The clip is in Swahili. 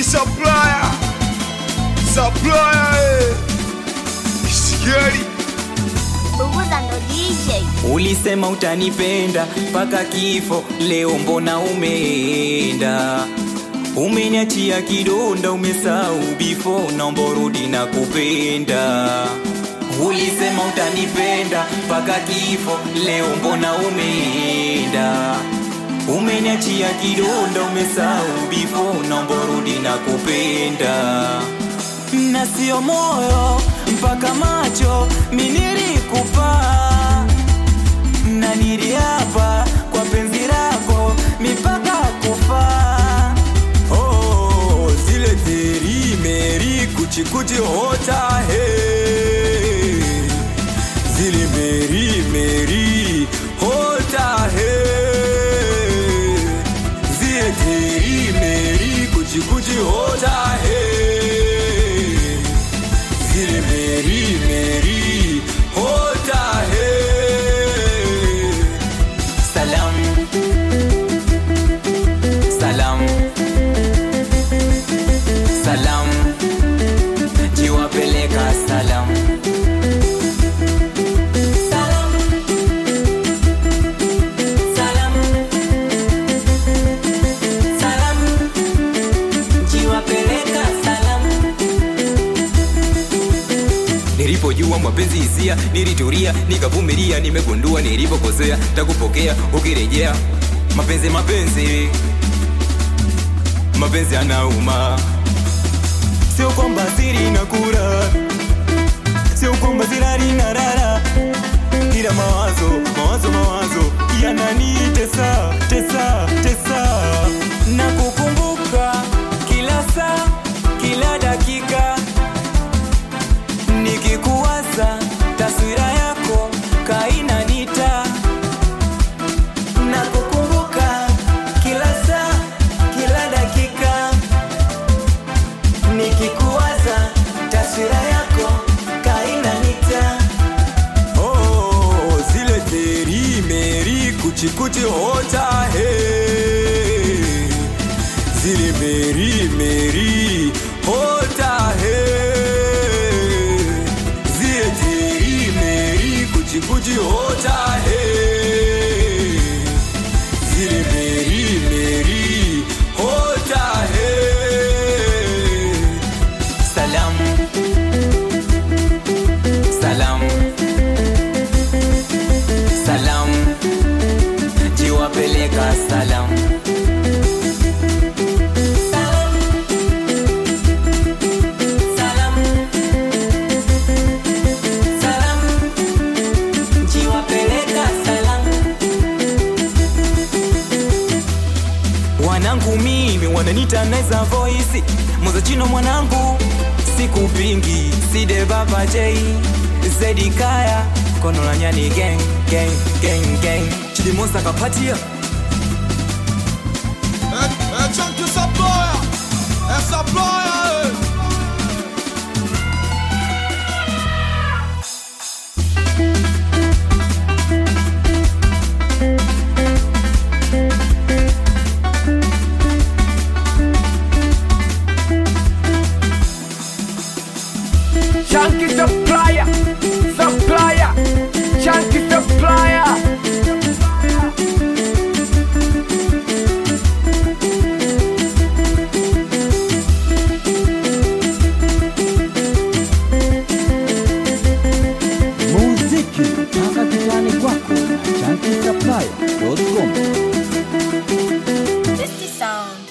supplier supplier eh. Kisigeli Bubuza ndo DJ. Ulisema utanipenda mpaka kifo, leo mbona umeenda? Umeniachia kidonda, umesahau before, naomba urudi na kupenda. Ulisema utanipenda mpaka kifo, leo mbona umeenda? Umeniachia kidonda, umesahau before, naomba urudi na kupenda na sio moyo mpaka macho minirikupa na niliapa kwa penzi lako mipaka kufa oh, zile teri meri kuchikuchi hota he zile meri meri hota he zile teri meri kuchikuchi hota he zile meri meri hota he salam salam salam jiwapeleka salam salam salam salam jiwapeleka salam Nilipojua mapenzi hisia, nilitulia nikavumilia, nimegundua nilipokosea, takupokea ukirejea. Mapenzi mapenzi mapenzi anauma, sio kwamba siri na kura, sio kwamba sirari na rara, ila mawazo mawazo mawazo yananitesa tesa tesa, na kukumbuka kila saa kila dakika nikikuwaza taswira yako kainanita na kukumbuka kila saa kila dakika nikikuwaza taswira yako kainanita oh, zile teri meri kuchikuchi hota he zile meri meri hota he zile teri meri kuchikuchi hota he zile meri meri hota he salam salam salam jiwapeleka salam salam salam salam jiwapeleka salam wanangu mimi wananita naiza voisi muzachino mwanangu sikupingi side baba j zedi kaya kono la nyani gang gang gang gang chilimosa kapatia Eh, eh, Chunky supplier eh, supplier eh. Chunky supplier, supplier, chunky supplier. muziki mpaka kitani kwako na chanki supply.com Tasty sound.